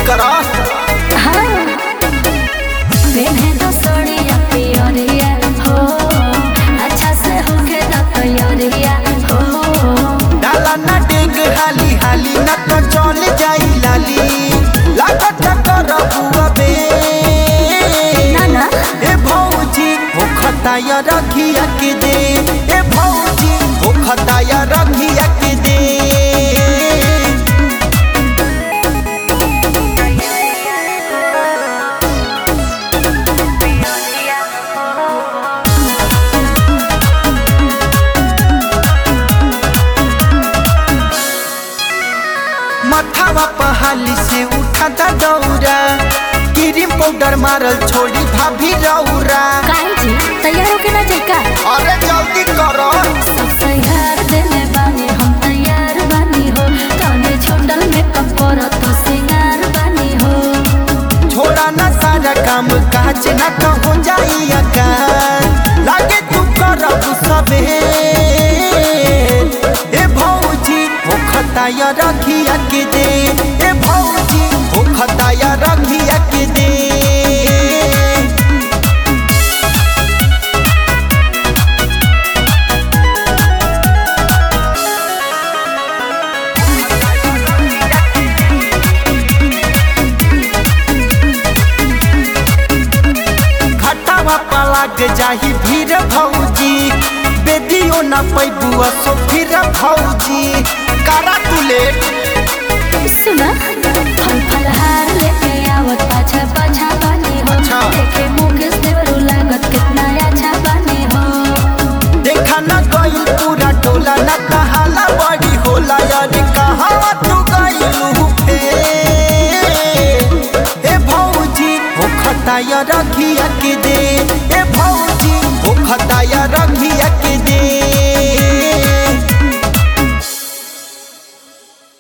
करा हाँ पेन्हे दो सोड़िया पियरिया हो अच्छा से होके ना तैयारिया हो डाला ना डेग हाली हाली ना तो चल जाई लाली लागत करबुआ बे ना ना ए भौजी हो खताया रखिया के दे ए भौजी हो खताया रखिया के दे मथावा पहाली से उठाता दौरा क्रीम पाउडर मारल छोड़ी भाभी रौरा काहे जी तैयार होके ना जाई का अरे जल्दी करो सब तैयार देले बानी हम तैयार बानी हो तने छोटल मेकअप पर तो सिंगार बानी हो छोड़ा ना सारा काम काज ना तो हो जाई अकाल लागे तू करब सबे ए भौजी हो खताया रखिया के दे ए भौजी हो खताया रखिया के दे घटावा पलाग जाही भीर भौजी बेदियो ना पैबुआ सो फिर भौजी करा तू लेट सुना फल फल हार लेके आवत पाछा पाछा बानी हो अच्छा। देखे मुकेश देवरू लागत कितना अच्छा बानी हो देखा ना गई पूरा टोला ना कहाला बड़ी होला यार कहाँ तू गई फेर ए भौजी हो खताया रखिया के दे ए भौजी हो खताया रखिया